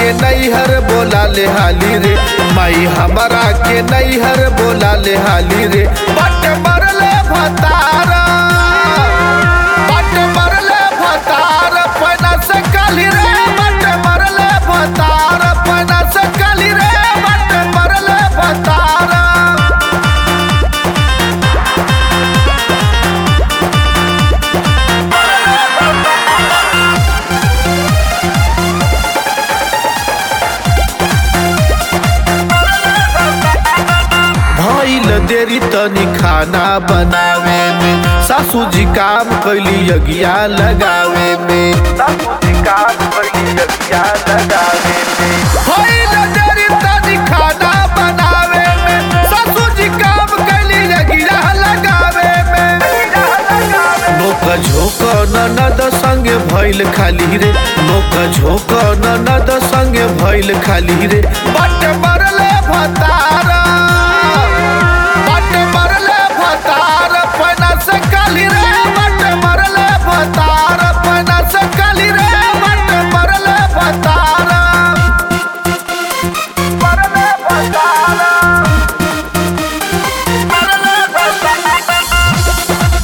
के नैहर बोला ले हाली रे माई हमारा के नैहर बोला ले हाली रे बट मरले भतारा बट मरले भतार पैना से काली रे बट मरले भतार पैना से काली रे बट मरले भतारा भइल देरी तनी खाना बनावे में सासू जी काम कैली यगिया लगावे में सासू जी काम कैली यगिया लगावे में भइल देरी तनी खाना बनावे में सासू जी काम कैली यगिया लगावे में नोक झोक ननद संगे भइल खाली रे नोक झोक ननद संगे भइल खाली रे बट मरले भतारा बट मरले भतार पैना से काली रे बट मरले भतार पैना से काली रे बट मरले भतार मरले भतार मरले भतार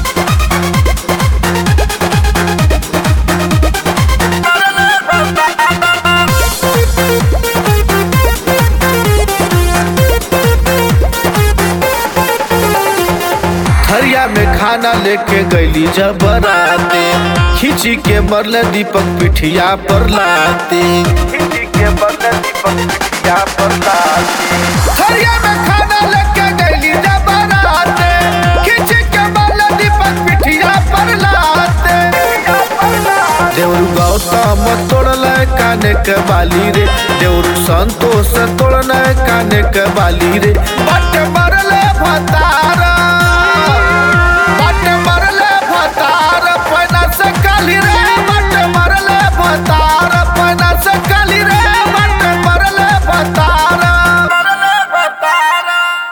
थरिया में खाना लेके गईली जब बराते खिंची के मरले दीपक पिठिया पर लाते खिंची के मरले दीपक पिठिया पर लाते थरिया में खाना लेके गईली जब बराते खिंची के मरले दीपक पिठिया पर लाते देवरु गौतम तोड़ल काने के बाली रे देवरु संतोष तोड़ल काने के बाली रे बट मरले भतारा